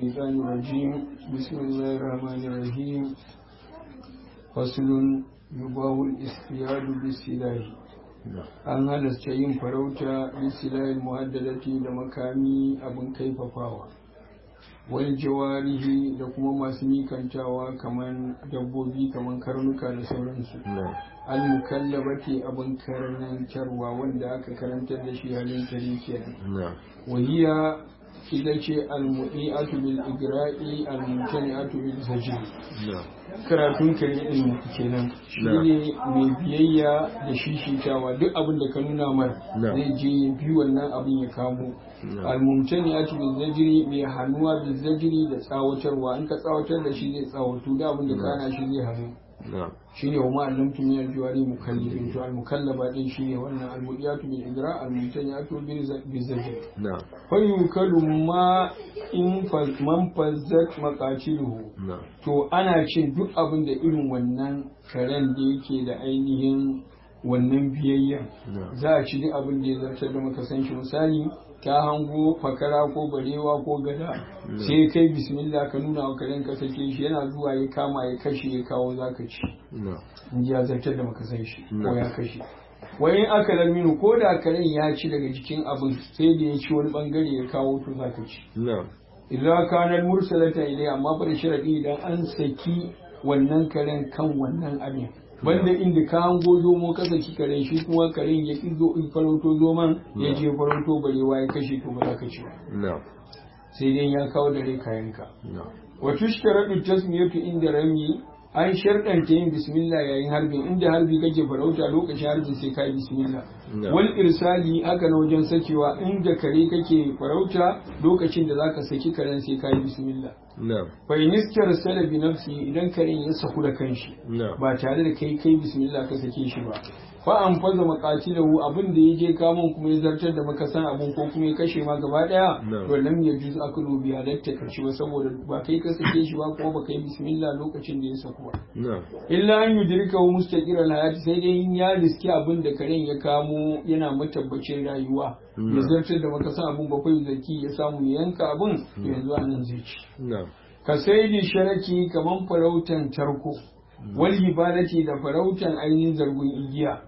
الشيطان الرجيم بسم الله الرحمن الرحيم فصل يباه الاصطياد بالسلاح an halasta yin farauta bisilayil muhaddadati da makami abin kaifafawa wal jawarihi da kuma masu mikantawa kamar dabbobi kamar karnuka da sauransu al mukallabati abin karantarwa wanda aka karantar da shi halin tare kenan wahiya ita ce al-mu'i'atu bil igra'i al-mutani'atu bil zajri karatun kare din kenan shine mai biyayya da shishitawa duk abin da ka nuna mar zai je ya bi wannan abin ya kamo al-mutani'atu bil zajri mai hannuwa bil zajri da tsawatarwa in ka tsawatar da shi zai tsawatu da abin da ka hana shi zai hannu shine wa ma'allamtu min al-juwari mukallibin to al-mukallaba din shine wannan al-mudiyatu bil igra al-mutaniyatu bil zajr fa yukalu ma in man fazzat maqatiluhu to ana cin duk abin da irin wannan karen da yake da ainihin wannan biyayya za a ci duk abin da ya zartar da maka san shi misali ta hango fakara ko barewa ko gada sai kai bismillah ka nuna wa karen ka sake shi yana zuwa ya kama ya kashe ya kawo zaka ci in ji ya zartar da maka san shi ko ya kashe wani aka laminu ko da karen ya ci daga jikin abin sai da ya ci wani bangare ya kawo to zaka ci idan kanar mursalata ilai amma fa da sharadi idan an saki wannan karen kan wannan abin banda inda ka hango zomo ka saki karen shi kuma karen ya ki zo in farauto zoman ya je farauto barewa ya kashe to ba za ka ci ba sai dai ya kawo da rai kayanka wa tushtaradu tasmiyatu inda rami an sharɗanta yin bismillah yayin harbin inda harbi kake farauta lokacin harbin sai ka yi bismillah wal irsali haka na wajen sakewa inda kare kake farauta lokacin da zaka saki karen sai ka yi bismillah fa inistar sala bi nafsi idan karen ya saku da kanshi ba tare da kai kai bismillah ka sake shi ba fa an faza maqatilahu abin da yaje kamun kuma ya zartar da makasan abun ko kuma ya kashe ma gaba daya to lam yajuz aklu bi halatta kashi ba saboda ba kai ka sake shi ba kuma ba kai bismillah lokacin da ya saku ba illa an yudrika mustaqir hayati sai dai in ya riski abin da karen ya kamo yana matabbacin rayuwa ya zartar da makasan abun bakwai zaki ya samu ya yanka abun yanzu anan zai ci ka sai di sharaki kaman farautan tarko wal hibalati da farautan ainihin zargun igiya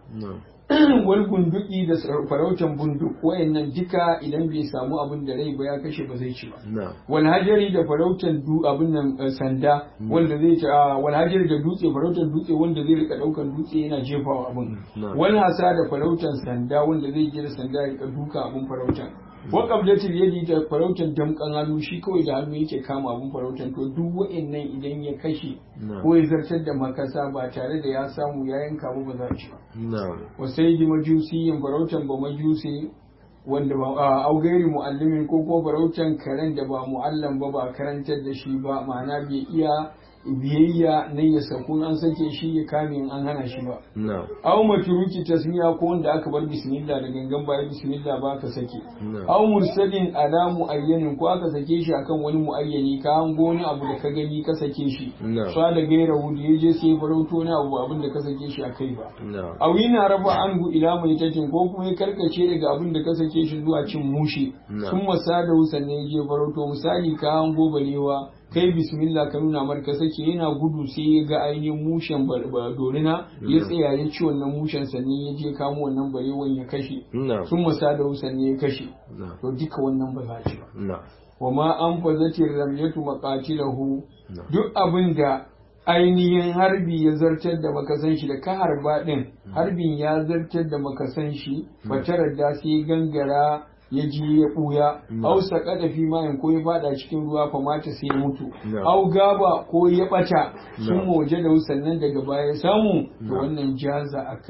wal gunduki da farautan bunduk wayannan duka idan bai samu abin da rai ba ya kashe ba zai ci ba wal hajari da farautan du abin nan sanda wanda zai ci wal hajari da dutse farautan dutse wanda zai rika daukan dutse yana jefawa abin wal hasa da farautan sanda wanda zai je da sanda ya rika duka abin farautan wa qablatil yadi da farautan damkan hannu shi kawai da hannu yake kama abun farautan to duk wa'annan idan ya kashe ko ya zartar da makasa ba tare da ya samu ya yanka ba ba za ci ba wa sayyidi majusiyin farautan ba majusi wanda ba a augairi muallimin ko ko farautan karen da ba muallam ba ba karantar da shi ba ma'ana bai iya biyayya na ya saku an sake shi ya kame in an hana shi ba. Aw maturuki tasmiya ko wanda aka bar bismillah da gangan baya bismillah ba ka sake. Aw mursalin ala muayyanin ko aka sake shi akan wani muayyani ka hango wani abu da ka gani ka sake shi. Sa da gaira wudi ya je sai farauto wani abu abin da ka sake shi akai ba. Aw yana raba anhu ila mai tatin ko kuma ya karkace daga abin da ka sake shi zuwa cin mushi. Sun masa da sannan ya je farauto misali ka hango barewa kai bismillah ka nuna mar ka sake yana gudu sai ya ga ainihin mushen dorina ya tsaya ya ci wannan mushen sannan ya je kamo wannan barewan ya kashe sun masa da sannan ya kashe to duka wannan ba za a ci ba wa ma an fazati ramyatu maqatilahu duk abin da ainihin harbi ya zartar da makasan shi da ka harba din harbin ya zartar da makasan shi ba da sai gangara ya ji ya ɓuya, au saƙaɗa fi mayan ko ya faɗa cikin ruwa fa mata sai ya mutu, au gaba ko ya ɓata sun waje da sannan daga baya ya samu to wannan jaza a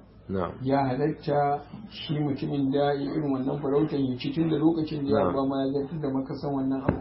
Ya halatta shi mutumin da ya irin wannan farautar ya ci tun da lokacin da ya ba ma ya zartar da makasan wannan abu.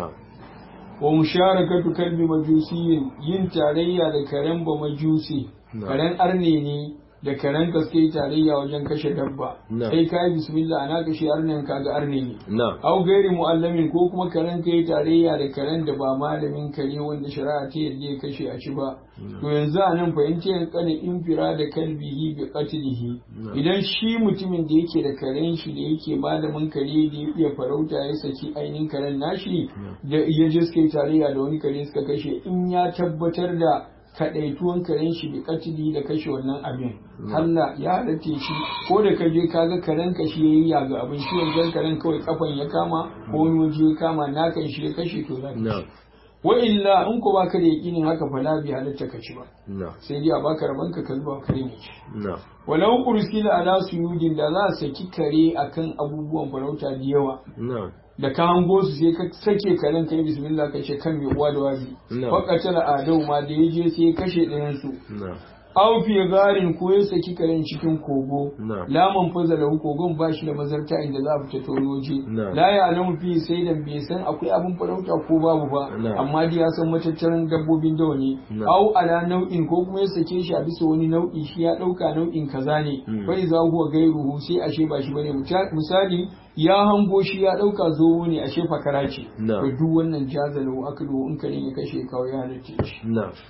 Wa musharakatu kalbi majusiyin yin tarayya da karen ba majusi, karen arne ne da karen ka sai tarayya wajen kashe dabba sai ka yi bismillah ana kashe arnin ka ga arne ne au gairi mu'allamin ko kuma karen ka yi tarayya da karen da ba malamin kare wanda shari'a ta yadda ya kashe a ci ba to yanzu a nan fahimci yan kane infira da kalbihi bi qatlihi idan shi mutumin da yake da karen shi da yake malamin kare da ya iya farauta ya saki ainihin karen nashi da ya je suka yi tarayya da wani kare suka kashe in ya tabbatar da kaɗaituwan karen shi bi katili da kashe wannan abin Allah ya halatte shi ko da ka je kaga karen ka shi yayi ya ga abin shi wancan karen kawai kafan ya kama ko wani waje ya kama nakan shi ya kashe to za ka wa illa in ko baka da yakinin haka fa la bi halatta ka ci ba sai dai a baka raban ka zuba kare ne ci walau ursila ala suyudin da za a saki kare akan abubuwan farauta da yawa da ka hango su sai ka sake karen kai bismillah ka ce kan mai uwa da wabi fakata da adau ma da ya je sai ya kashe ɗayan su aw fi garin ko ya saki karen cikin kogo laman fazala kogon ba shi da mazarta inda za a fita tonoji la ya alamu fi sai da bai san akwai abin farauta ko babu ba amma dai ya san matattaran dabbobin dawa ne aw ala nau'in ko kuma ya sake shi a bisa wani nau'i shi ya dauka nau'in kaza ne bai za huwa gairuhu sai ashe ba shi bane misali ya hango shi ya dauka zomo ne ashe fakara ce to duk wannan jazalu aklu in kare ya kashe kawai ya halatta shi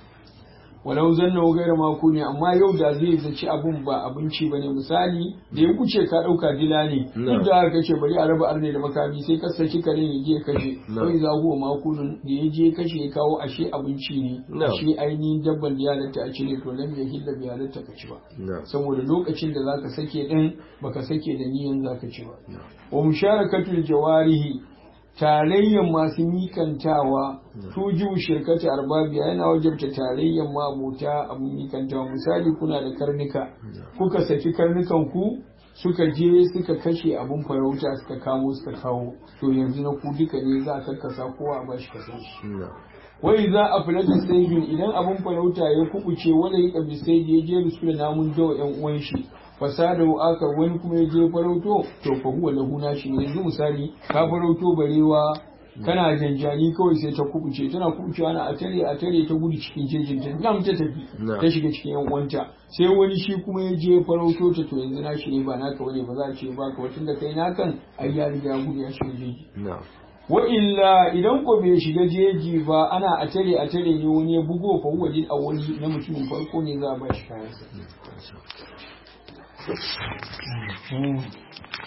walau zanna gaira mako ne amma yau da zai zaci abun ba abinci bane misali da ya kuce ka dauka dila ne duk da haka kace bari a raba arne da makami sai ka saki karen ya je kashe kai za huwa makunin da ya je kashe ya kawo ashe abinci ne ashe ainihin dabban da ya halatta a cire to lam ya hilla bi halatta ka ci ba saboda lokacin da zaka sake din baka sake da niyan zaka ci ba wa musharakatul jawarihi tarayyan masu mikantawa tuju shirkati arbabiya yana wajabta tarayyan mabuta abin mikantawa misali kuna da karnuka kuka saki karnukan ku suka je suka kashe abin farauta suka kamo suka kawo to yanzu na ku duka ne za a karkasa kowa a bashi kasan shi wai za a fila da saibin idan abin farauta ya kubuce wanda ya kabi sai ya je su da namun dawa yan uwan shi fasada aka wani kuma ya je farauto to fa huwa lahu nashi ne yanzu misali ka farauto barewa kana janjani kawai sai ta kubuce tana kubucewa na a tare a tare ta gudu cikin jejin ta nam ta tafi ta shiga cikin yan uwanta sai wani shi kuma ya je farauto ta to yanzu nashi ne ba naka bane ba za a ce ba ka wacin da kai nakan ai ya riga gudu ya shiga jeji wa illa idan ko bai shiga jeji ba ana a tare a tare ne wani ya bugo fa huwa lil awwali na mutumin farko ne za a ba shi kayan